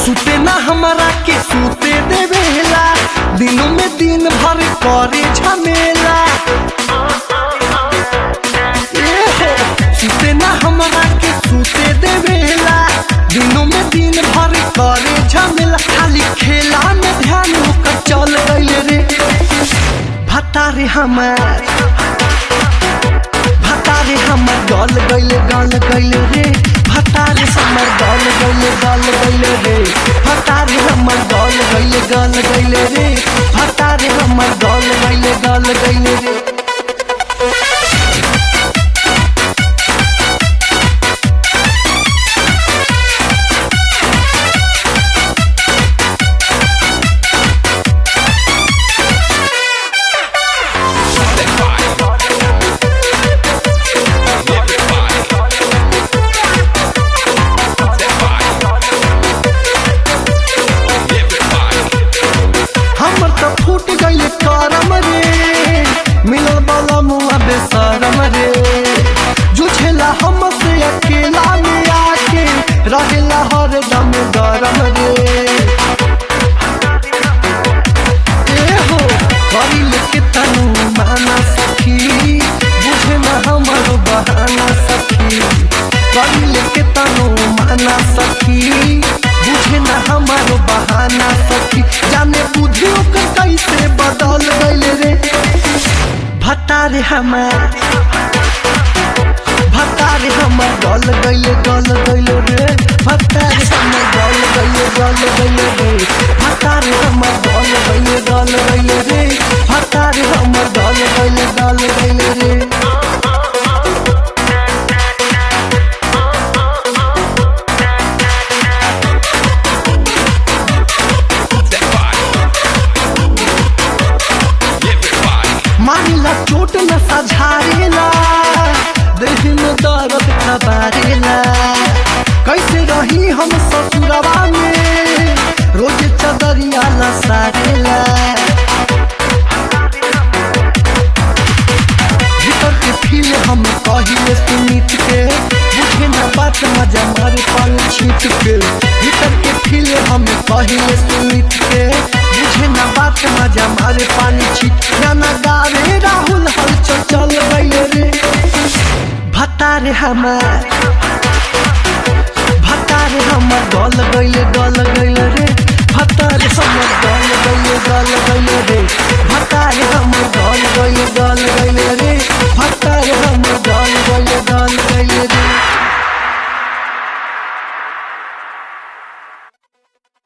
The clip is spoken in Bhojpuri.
सुते ना हमारा के सुते देवेला दिनों में दिन भर करे झमेला ए हो, सुते ना हमारा के सुते देवेला दिनों में दिन भर करे झमेला खाली खेला में ध्यान होकर चल गइल रे भतारे हमार भतारे हमर गल गइल गल गइल रे भतारे हमर गल गइल गल गइल रे भतारे हमर गल गइल गल गइल रे भतारे हमर गल गइल गल गइल रे हमर त फूट गइल करम रे मिलल वाला मुआ बेसरम रे जुझेला हमसे अकेला में आके रहेला हरदम गरम रे ए हो करिल के तनु माना सखी बुझे न हमर बहाना सखी करिल के तनु माना सखी बुझे न हमर बहाना सखी जाने बुद्धि ओकर कैसे बदल गइल रे भतारे हमार भतारे हमर गल गइल गल गइल रे भतारे हमर गल गइल गल गइल रे भतारे हमर गल गइल गल गइल रे भतारे हमर गल गइल गल गइल रे मारिला चोट न सझारेला देह में दर्द खबारेला कैसे रही हम ससुरवा में रोज चदरिया लसारेला भीतर के फील हम कहिले सुमित के बुझे न बात मजा मारे पानी छीट के भीतर के फील हम कहिले सुमित के बुझे न बात मजा मारे पानी छीट गाना गावे राहुल हलचल चल गइल रे भतारे हमार भतारे हमर गल गइल गल गइल